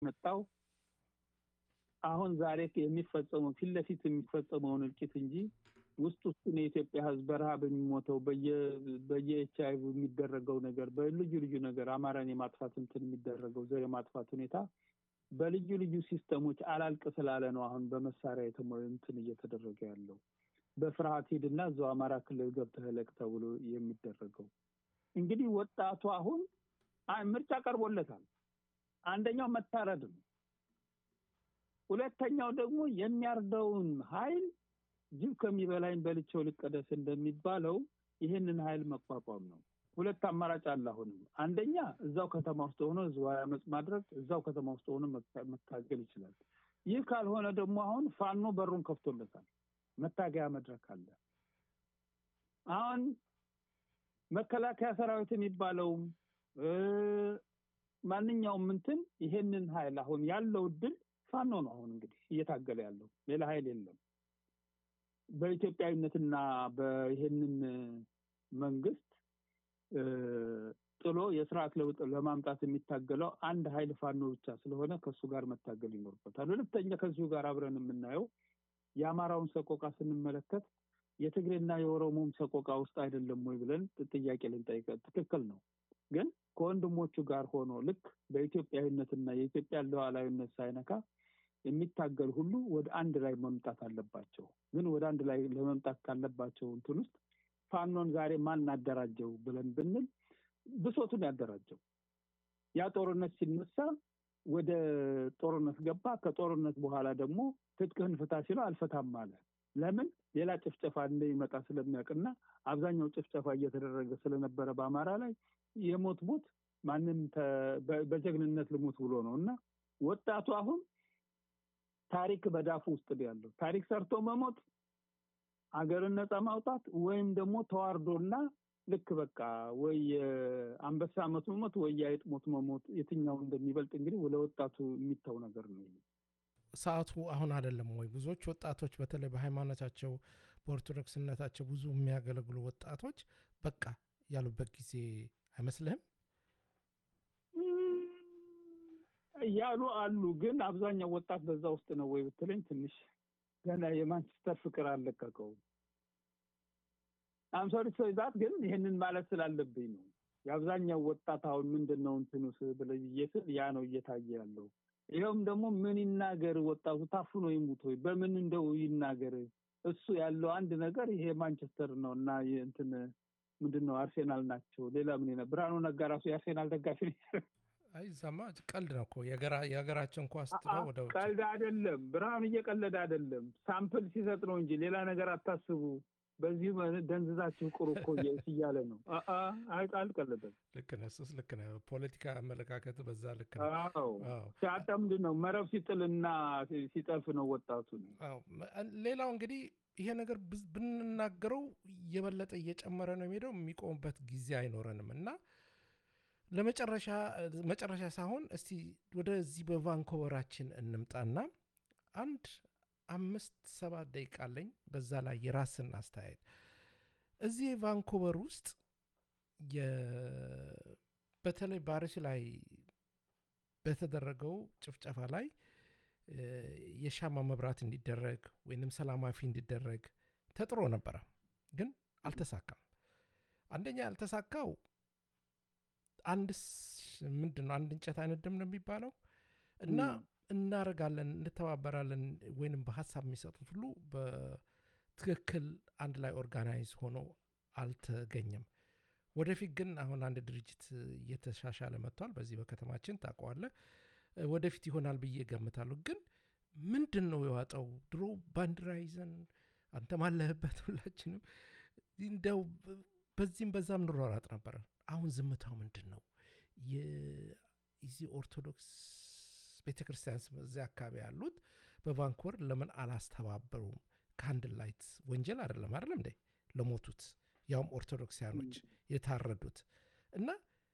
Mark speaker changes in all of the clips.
Speaker 1: መጣው አሁን ዛሬ የሚፈጸመው ፊት ለፊት የሚፈጸመውን እልቂት እንጂ ውስጥ ውስጡን የኢትዮጵያ ሕዝብ በረሃብ የሚሞተው በየኤች አይ ቪ የሚደረገው ነገር በልዩ ልዩ ነገር አማራን የማጥፋት እንትን የሚደረገው ዘር የማጥፋት ሁኔታ በልዩ ልዩ ሲስተሞች አላልቅ ስላለ ነው አሁን በመሳሪያ የተሞ እንትን እየተደረገ ያለው በፍርሃት ሂድና እዛው አማራ ክልል ገብተህ እለቅ ተብሎ የሚደረገው እንግዲህ ወጣቱ አሁን ምርጫ ቀርቦለታል። አንደኛው መታረድ ነው። ሁለተኛው ደግሞ የሚያርደውን ኃይል ጅብ ከሚበላኝ በልቼው ልቀደስ እንደሚባለው ይህንን ኃይል መቋቋም ነው። ሁለት አማራጭ አለ። አሁንም አንደኛ እዛው ከተማ ውስጥ ሆኖ ህዝባዊ አመፅ ማድረግ፣ እዛው ከተማ ውስጥ ሆኖ መታገል ይችላል። ይህ ካልሆነ ደግሞ አሁን ፋኖ በሩን ከፍቶለታል። መታገያ መድረክ አለ። አሁን መከላከያ ሰራዊት የሚባለውም ማንኛውም እንትን ይሄንን ኃይል አሁን ያለው እድል ፋኖ ነው። አሁን እንግዲህ እየታገለ ያለው ሌላ ኃይል የለም። በኢትዮጵያዊነትና በይሄንን መንግስት ጥሎ የስርዓት ለውጥ ለማምጣት የሚታገለው አንድ ኃይል ፋኖ ብቻ ስለሆነ ከእሱ ጋር መታገል ይኖርበታል። ሁለተኛ ከዚሁ ጋር አብረን የምናየው የአማራውን ሰቆቃ ስንመለከት የትግሬና የኦሮሞም ሰቆቃ ውስጥ አይደለም ወይ ብለን ጥያቄ ልንጠይቀ ትክክል ነው። ግን ከወንድሞቹ ጋር ሆኖ ልክ በኢትዮጵያዊነትና የኢትዮጵያ ሉዓላዊነት ሳይነካ የሚታገል ሁሉ ወደ አንድ ላይ መምጣት አለባቸው። ግን ወደ አንድ ላይ ለመምጣት ካለባቸው እንትን ውስጥ ፋኖን ዛሬ ማን አደራጀው ብለን ብንል ብሶቱን ያደራጀው ያ ጦርነት ሲነሳ ወደ ጦርነት ገባ። ከጦርነት በኋላ ደግሞ ትጥቅህን ፍታ ሲለው አልፈታም አለ። ለምን? ሌላ ጭፍጨፋ እንደሚመጣ ስለሚያውቅና አብዛኛው ጭፍጨፋ እየተደረገ ስለነበረ በአማራ ላይ የሞት ሞት ማንም በጀግንነት ልሙት ብሎ ነው እና ወጣቱ አሁን ታሪክ በዳፉ ውስጥ ነው ያለው። ታሪክ ሰርቶ መሞት፣ አገርን ነፃ ማውጣት ወይም ደግሞ ተዋርዶና ልክ በቃ ወይ አንበሳ ሞት መሞት ወይ የአይጥ ሞት መሞት የትኛው እንደሚበልጥ እንግዲህ ለወጣቱ የሚታው ነገር ነው።
Speaker 2: ሰዓቱ አሁን አይደለም ወይ? ብዙዎች ወጣቶች በተለይ በሃይማኖታቸው በኦርቶዶክስነታቸው ብዙ የሚያገለግሉ ወጣቶች በቃ ያሉበት ጊዜ አይመስልህም?
Speaker 1: ያሉ አሉ። ግን አብዛኛው ወጣት በዛ ውስጥ ነው ወይ ብትለኝ ትንሽ ገና የማንቸስተር ፍቅር አልለቀቀውም። አምሶሪ ዛት ግን ይህንን ማለት ስላለብኝ ነው። የአብዛኛው ወጣት አሁን ምንድን ነው እንትኑ ብለዬ ስል ያ ነው እየታየ ያለው። ይኸውም ደግሞ ምን ይናገር ወጣቱ ታፍኖ ይሙት ወይ በምን እንደው ይናገር። እሱ ያለው አንድ ነገር ይሄ ማንቸስተር ነው እና እንትን ምንድን ነው አርሴናል ናቸው። ሌላ ምን ብርሃኑ ነጋ ራሱ የአርሴናል ደጋፊ ነው።
Speaker 2: አይ ዛማ ቀልድ ነው እኮ የሀገራችን ኳስ ጥለው ወደ ውጭ
Speaker 1: ቀልድ አይደለም። ብርሃኑ እየቀለደ አይደለም። ሳምፕል ሲሰጥ ነው እንጂ ሌላ ነገር አታስቡ። በዚህ ደንዝዛችሁ ቅሩ እኮ እያለ ነው። አልቀለደም።
Speaker 2: ልክ ነህ። እሱስ ልክ ነህ። ፖለቲካ አመለካከት በዛ ልክ ነው።
Speaker 1: ሲያጠምድ ነው መረብ ሲጥልና ሲጠልፍ ነው ወጣቱ ነው።
Speaker 2: ሌላው እንግዲህ ይሄ ነገር ብንናገረው የበለጠ እየጨመረ ነው የሚሄደው። የሚቆምበት ጊዜ አይኖረንም እና ለመጨረሻ መጨረሻ ሳይሆን እስቲ ወደዚህ በቫንኮቨራችን እንምጣና አንድ አምስት ሰባት ደቂቃ አለኝ። በዛ ላይ የራስን አስተያየት እዚህ ቫንኮቨር ውስጥ በተለይ ባሪስ ላይ በተደረገው ጭፍጨፋ ላይ የሻማ መብራት እንዲደረግ ወይንም ሰላማዊ እንዲደረግ ተጥሮ ነበረ፣ ግን አልተሳካም። አንደኛ ያልተሳካው አንድ ምንድን ነው አንድ እንጨት አይነድም ነው የሚባለው እና እናደርጋለን እንተባበራለን ወይንም በሀሳብ የሚሰጡት ሁሉ በትክክል አንድ ላይ ኦርጋናይዝ ሆኖ አልተገኘም። ወደፊት ግን አሁን አንድ ድርጅት እየተሻሻለ መጥቷል። በዚህ በከተማችን ታውቀዋለህ። ወደፊት ይሆናል ብዬ ገምታለሁ። ግን ምንድን ነው የዋጠው? ድሮ ባንዲራ ይዘን አንተም አለህበት ሁላችንም እንደው በዚህም በዛም እንሯሯጥ ነበረ። አሁን ዝምታው ምንድን ነው? የዚህ ኦርቶዶክስ ቤተ ክርስቲያን እዚያ አካባቢ ያሉት በቫንኮቨር ለምን አላስተባበሩም? ካንድል ላይት ወንጀል አይደለም አይደለም እንዴ ለሞቱት ያውም ኦርቶዶክሲያኖች የታረዱት እና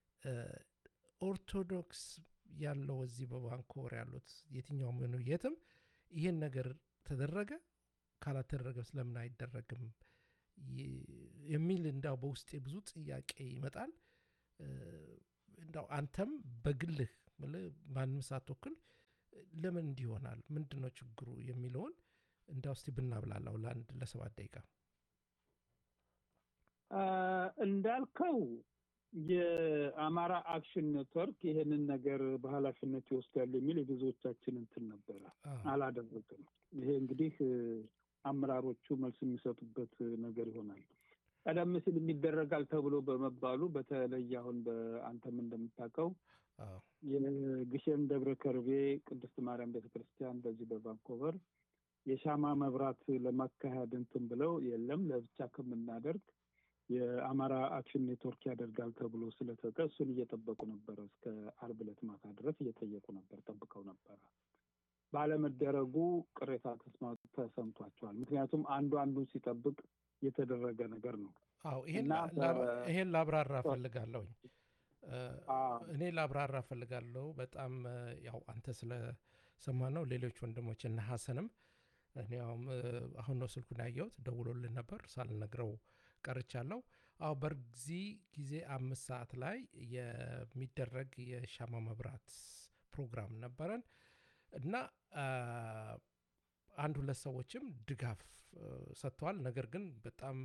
Speaker 2: ኦርቶዶክስ ያለው እዚህ በቫንኮቨር ያሉት የትኛውም ሆኑ የትም ይህን ነገር ተደረገ ካላተደረገ ስለምን አይደረግም የሚል እንዳው በውስጤ ብዙ ጥያቄ ይመጣል። እንዳው አንተም በግልህ ማንም ሳትወክል ለምን እንዲህ ይሆናል? ምንድን ነው ችግሩ የሚለውን እንዳ ውስጥ ብናብላላው ለአንድ ለሰባት ደቂቃ
Speaker 1: እንዳልከው የአማራ አክሽን ኔትወርክ ይሄንን ነገር በኃላፊነት ይወስዳል የሚል የብዙዎቻችን እንትን ነበረ። አላደረግም። ይሄ እንግዲህ አመራሮቹ መልስ የሚሰጡበት ነገር ይሆናል። ቀደም ሲል የሚደረጋል ተብሎ በመባሉ በተለይ አሁን በአንተም እንደምታውቀው የግሸን ደብረ ከርቤ ቅድስት ማርያም ቤተክርስቲያን በዚህ በቫንኮቨር የሻማ መብራት ለማካሄድ እንትን ብለው የለም ለብቻ ከምናደርግ የአማራ አክሽን ኔትወርክ ያደርጋል ተብሎ ስለተጠ እሱን እየጠበቁ ነበረ። እስከ አርብ ዕለት ማታ ድረስ እየጠየቁ ነበር፣ ጠብቀው ነበረ። ባለመደረጉ ቅሬታ ተሰምቷቸዋል። ምክንያቱም አንዱ አንዱ ሲጠብቅ የተደረገ ነገር ነው።
Speaker 2: አዎ ይሄን ላብራራ ፈልጋለሁኝ። እኔ ላብራራ ፈልጋለሁ። በጣም ያው አንተ ስለሰማ ነው። ሌሎች ወንድሞች እነ ሀሰንም እኔ አሁን ነው ስልኩን ያየሁት፣ ደውሎልን ነበር ሳልነግረው ቀርቻለሁ። አዎ በዚህ ጊዜ አምስት ሰዓት ላይ የሚደረግ የሻማ መብራት ፕሮግራም ነበረን እና አንድ ሁለት ሰዎችም ድጋፍ ሰጥተዋል። ነገር ግን በጣም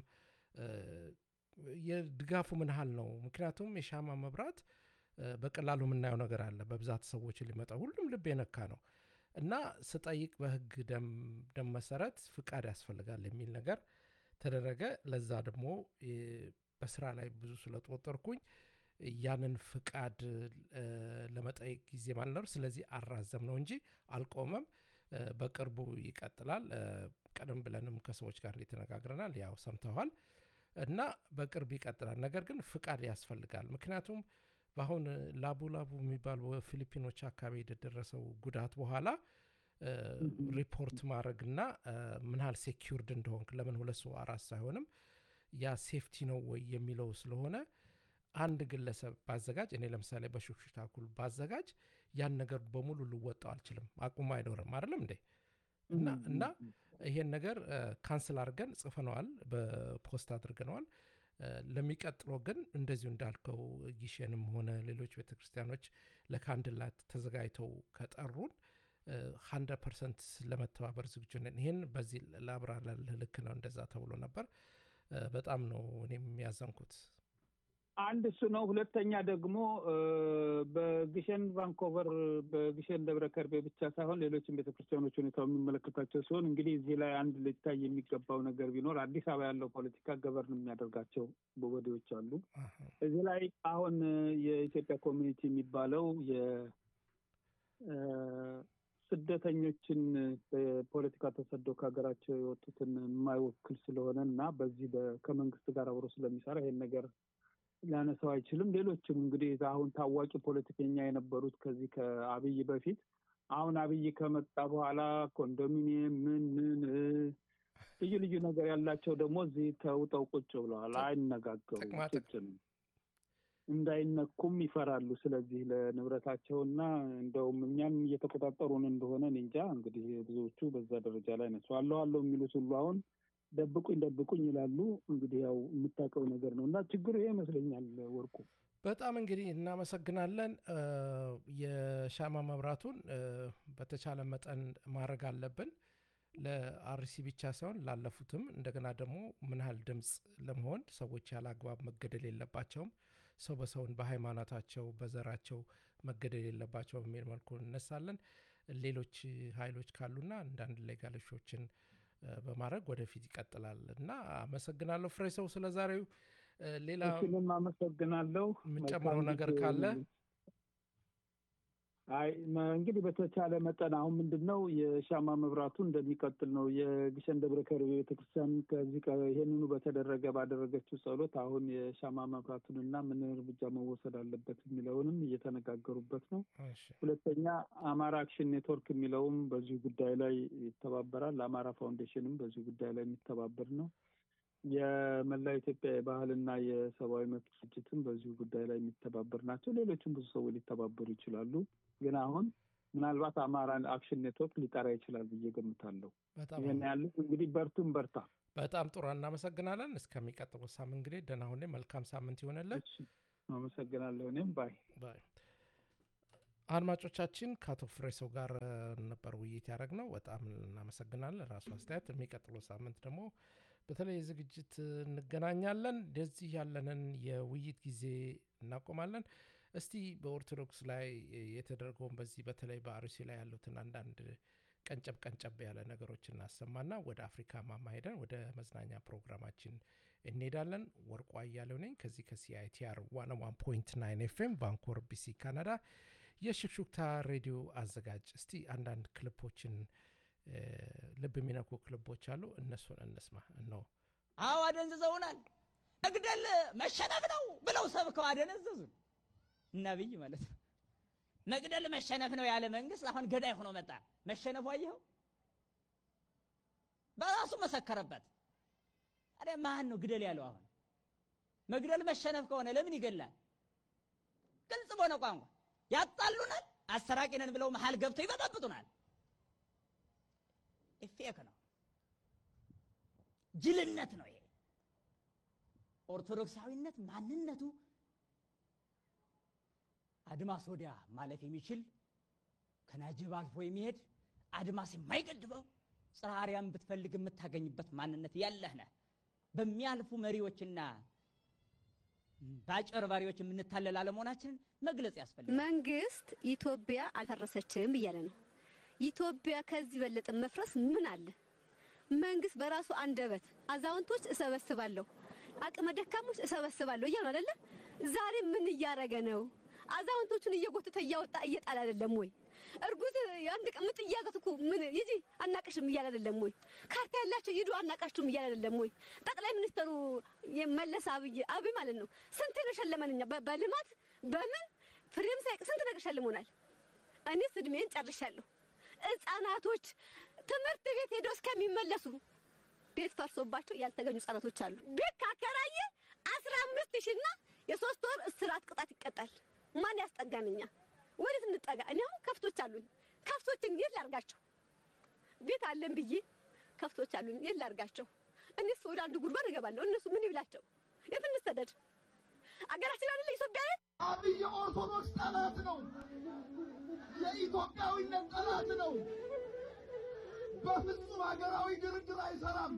Speaker 2: የድጋፉ ምን ያህል ነው? ምክንያቱም የሻማ መብራት በቀላሉ የምናየው ነገር አለ። በብዛት ሰዎች ሊመጣ ሁሉም ልብ የነካ ነው እና ስጠይቅ በህግ ደም መሰረት ፍቃድ ያስፈልጋል የሚል ነገር ተደረገ። ለዛ ደግሞ በስራ ላይ ብዙ ስለተወጠርኩኝ ያንን ፍቃድ ለመጠየቅ ጊዜ ማልነር፣ ስለዚህ አራዘም ነው እንጂ አልቆመም። በቅርቡ ይቀጥላል። ቀደም ብለንም ከሰዎች ጋር ተነጋግረናል። ያው ሰምተዋል እና በቅርብ ይቀጥላል። ነገር ግን ፍቃድ ያስፈልጋል። ምክንያቱም በአሁን ላቡ ላቡ የሚባል በፊሊፒኖች አካባቢ የደረሰው ጉዳት በኋላ ሪፖርት ማድረግና ምን ያህል ሴኪርድ እንደሆንክ ለምን ሁለት ሰው አራት ሳይሆንም ያ ሴፍቲ ነው ወይ የሚለው ስለሆነ አንድ ግለሰብ ባዘጋጅ እኔ ለምሳሌ በሹክሹክታ ኩል ባዘጋጅ ያን ነገር በሙሉ ልወጣው አልችልም። አቁም አይኖርም አይደለም እንዴ? እና እና ይሄን ነገር ካንስል አድርገን ጽፈነዋል፣ በፖስት አድርገነዋል። ለሚቀጥለው ግን እንደዚሁ እንዳልከው ጊሸንም ሆነ ሌሎች ቤተክርስቲያኖች ለካንድላት ተዘጋጅተው ከጠሩን ሀንድረድ ፐርሰንት ለመተባበር ዝግጁ ነን። ይህን በዚህ ላብራራልህ። ልክ ነው፣ እንደዛ ተብሎ ነበር። በጣም ነው እኔም ያዘንኩት።
Speaker 1: አንድ እሱ ነው። ሁለተኛ ደግሞ በግሸን ቫንኮቨር፣ በግሸን ደብረ ከርቤ ብቻ ሳይሆን ሌሎችም ቤተክርስቲያኖች ሁኔታው የሚመለከታቸው ሲሆን እንግዲህ እዚህ ላይ አንድ ሊታይ የሚገባው ነገር ቢኖር አዲስ አበባ ያለው ፖለቲካ ገበርን የሚያደርጋቸው ወዲዎች አሉ። እዚህ ላይ አሁን የኢትዮጵያ ኮሚኒቲ የሚባለው ስደተኞችን በፖለቲካ ተሰደው ከሀገራቸው የወጡትን የማይወክል ስለሆነ እና በዚህ ከመንግስት ጋር አብሮ ስለሚሰራ ይሄን ነገር ሊያነሳው አይችልም። ሌሎችም እንግዲህ አሁን ታዋቂ ፖለቲከኛ የነበሩት ከዚህ ከአብይ በፊት አሁን አብይ ከመጣ በኋላ ኮንዶሚኒየም ምን ምን ልዩ ልዩ ነገር ያላቸው ደግሞ እዚህ ተውጠው ቁጭ ብለዋል። አይነጋገሩም። ጭጭ ነው እንዳይነኩም ይፈራሉ። ስለዚህ ለንብረታቸውና እንደውም እኛም እየተቆጣጠሩን እንደሆነ እንጃ። እንግዲህ ብዙዎቹ በዛ ደረጃ ላይ ነሱ አለው አለው የሚሉት ሁሉ አሁን ደብቁኝ ደብቁኝ ይላሉ። እንግዲህ ያው የምታውቀው ነገር ነው እና ችግሩ ይሄ ይመስለኛል። ወርቁ
Speaker 2: በጣም እንግዲህ እናመሰግናለን። የሻማ መብራቱን በተቻለ መጠን ማድረግ አለብን ለአርሲ ብቻ ሳይሆን ላለፉትም። እንደገና ደግሞ ምን ያህል ድምፅ ለመሆን ሰዎች ያለ አግባብ መገደል የለባቸውም። ሰው በሰውን በሃይማኖታቸው በዘራቸው መገደል የለባቸው በሚል መልኩ እነሳለን። ሌሎች ኃይሎች ካሉና አንዳንድ ሌጋሎሾችን በማድረግ ወደፊት ይቀጥላል እና አመሰግናለሁ ፍሬ ሰው ስለ ዛሬው። ሌላ
Speaker 1: እሱንም አመሰግናለሁ።
Speaker 2: የምንጨምረው ነገር ካለ
Speaker 1: አይ እንግዲህ በተቻለ መጠን አሁን ምንድን ነው የሻማ መብራቱ እንደሚቀጥል ነው። የግሸን ደብረ ከርቤ ቤተክርስቲያን ከዚህ ይሄንኑ በተደረገ ባደረገችው ጸሎት አሁን የሻማ መብራቱንና ምን እርምጃ መወሰድ አለበት የሚለውንም እየተነጋገሩበት ነው። ሁለተኛ አማራ አክሽን ኔትወርክ የሚለውም በዚሁ ጉዳይ ላይ ይተባበራል። አማራ ፋውንዴሽንም በዚሁ ጉዳይ ላይ የሚተባበር ነው። የመላ ኢትዮጵያ የባህልና የሰብአዊ መብት ድርጅትም በዚሁ ጉዳይ ላይ የሚተባበር ናቸው። ሌሎችም ብዙ ሰዎች ሊተባበሩ ይችላሉ። ግን አሁን ምናልባት አማራ አክሽን ኔትወርክ ሊጠራ ይችላል ብዬ ገምታለሁ። ይህን ያለ እንግዲህ በርቱም በርታ።
Speaker 2: በጣም ጥሩ እናመሰግናለን። እስከሚቀጥለው ሳምንት እንግዲህ ደህና ሁኔ መልካም ሳምንት ይሆነልን።
Speaker 1: አመሰግናለሁ። እኔም ባይ
Speaker 2: ባይ አድማጮቻችን ከአቶ ፍሬሰው ጋር ነበር ውይይት ያደረግነው። በጣም እናመሰግናለን። ራሱ አስተያየት። የሚቀጥለው ሳምንት ደግሞ በተለይ ዝግጅት እንገናኛለን። እንደዚህ ያለንን የውይይት ጊዜ እናቆማለን። እስቲ በኦርቶዶክስ ላይ የተደረገውን በዚህ በተለይ በአርሲ ላይ ያሉትን አንዳንድ ቀንጨብ ቀንጨብ ያለ ነገሮች እናሰማና ወደ አፍሪካ ማማ ሄደን ወደ መዝናኛ ፕሮግራማችን እንሄዳለን። ወርቁ አያሌው ነኝ ከዚህ ከሲአይቲአር ዋን ዋን ፖይንት ናይን ኤፍኤም ቫንኮር ቢሲ ካናዳ የሽክሹክታ ሬዲዮ አዘጋጅ። እስቲ አንዳንድ ክልፖችን ልብ የሚነኩ ክልቦች አሉ፣ እነሱን እንስማ ነው።
Speaker 3: አዎ አደንዝዘውናል። መግደል መሸነፍ ነው ብለው ሰብከው አደነዘዙን። ነቢይ ማለት ነው። መግደል መሸነፍ ነው ያለ መንግስት አሁን ገዳይ ሆኖ መጣ። መሸነፉ አየኸው፣ በራሱ መሰከረበት። ታዲያ ማን ነው ግደል ያለው? አሁን መግደል መሸነፍ ከሆነ ለምን ይገላል? ግልጽ በሆነ ቋንቋ ያጣሉናል። አሰራቂ ነን ብለው መሀል ገብተው ይበጠብጡናል። ኢፌክ ነው፣ ጅልነት ነው ይሄ። ኦርቶዶክሳዊነት ማንነቱ አድማስ ወዲያ ማለፍ የሚችል ከናጅብ አልፎ የሚሄድ አድማስ የማይገድበው ጽርሐ አርያም ብትፈልግ የምታገኝበት ማንነት ያለህ ነህ። በሚያልፉ መሪዎችና በአጭበርባሪዎች የምንታለል አለመሆናችንን መግለጽ ያስፈልጋል።
Speaker 4: መንግስት ኢትዮጵያ አልፈረሰችም እያለ ነው። ኢትዮጵያ ከዚህ በለጠ መፍረስ ምን አለ? መንግስት በራሱ አንደበት አዛውንቶች እሰበስባለሁ፣ አቅመ ደካሞች እሰበስባለሁ እያሉ አይደለ? ዛሬ ምን እያረገ ነው? አዛውንቶቹን እየጎተተ እያወጣ እየጣል አይደለም ወይ? እርጉዝ አንድ ቀን ምጥ እያዘት እኮ ምን ይጂ አናቅሽም እያለ አይደለም ወይ? ካርታ ያላቸው ሂዱ አናቃችሁም እያለ አይደለም ወይ? ጠቅላይ ሚኒስትሩ የመለስ አብይ አብይ ማለት ነው ስንት ነው ሸለመንኛ? በልማት በምን ፍሬም ሳይቅ ስንት ነገር ሸልሞናል። እኔስ እድሜን ጨርሻለሁ። ህጻናቶች ትምህርት ቤት ሄደው እስከሚመለሱ ቤት ፈርሶባቸው ያልተገኙ ህጻናቶች አሉ። ቤት ካከራየ አስራ አምስት ሺና የሶስት ወር እስራት ቅጣት ይቀጣል። ማን ያስጠጋንኛ? ወዴት እንጠጋ? እኔ አሁን ከፍቶች አሉኝ። ከፍቶችን የት ላርጋቸው? ቤት አለን ብዬ ከፍቶች አሉኝ። የት ላርጋቸው? እኔስ ወደ አንዱ ጉድጓድ እገባለሁ። እነሱ ምን ይብላቸው? የት እንሰደድ? አገራችን አይደለ ኢትዮጵያ ነች።
Speaker 5: አብይ የኦርቶዶክስ ጠላት ነው። የኢትዮጵያዊነት ጠላት ነው። በፍጹም ሀገራዊ ድርድር አይሰራም።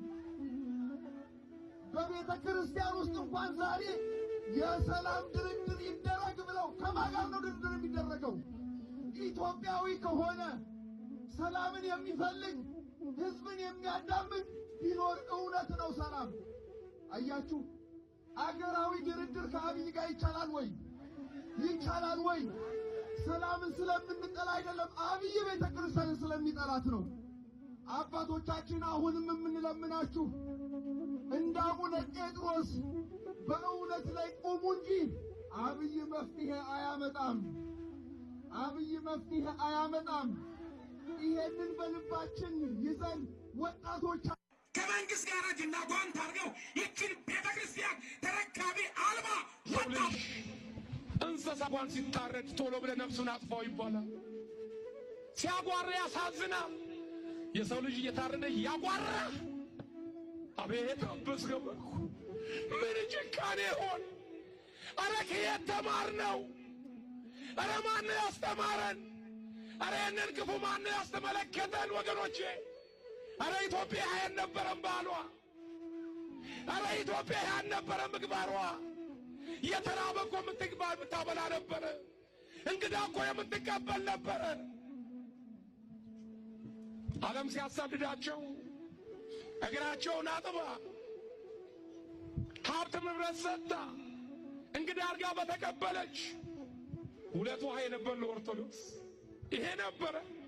Speaker 5: በቤተ ክርስቲያን ውስጥ እንኳን ዛሬ የሰላም ድርድር ይደረግ ብለው ከማን ጋር ነው ድርድር የሚደረገው? ኢትዮጵያዊ ከሆነ ሰላምን የሚፈልግ ሕዝብን የሚያዳምጥ ቢኖር እውነት ነው ሰላም። አያችሁ፣ አገራዊ ድርድር ከአብይ ጋር ይቻላል ወይ? ይቻላል ወይ? ሰላምን ስለምንጠላ አይደለም፣ አብይ ቤተ ክርስቲያንን ስለሚጠላት ነው። አባቶቻችን አሁንም የምንለምናችሁ እንደ አቡነ ጴጥሮስ በእውነት ላይ ቁሙ እንጂ አብይ መፍትሄ አያመጣም። አብይ መፍትሄ አያመጣም። ይሄንን በልባችን ይዘን ወጣቶች
Speaker 6: ከመንግስት ጋር እጅና ጓንት አድርገው ይችን ቤተ ክርስቲያን ተረካቢ አልባ
Speaker 7: ሰው ልጅ እንስሳ እንኳን ሲታረድ ቶሎ ብለህ ነፍሱን አጥፋው ይባላል። ሲያጓራ ያሳዝናል። የሰው ልጅ እየታረደ ያጓራ። አቤት አበስገበኩ ምን ጭካኔ ሆን! አረ ከየት ተማር ነው? አረ ማን ነው ያስተማረን? አረ ይህንን ክፉ ማን ነው ያስተመለከተን? ወገኖቼ አረ ኢትዮጵያ ይህ አልነበረም ባሏ። አረ ኢትዮጵያ ይህ አልነበረም ምግባሯ። የተራበ እኮ የምትግባ የምታበላ ነበረ። እንግዳ እኮ የምትቀበል ነበረ። ዓለም ሲያሳድዳቸው እግራቸውን አጥባ ሀብት ንብረት ሰጥታ እንግዳ አድርጋ በተቀበለች ሁለት ውሃ የነበር ለኦርቶዶክስ ይሄ ነበረ።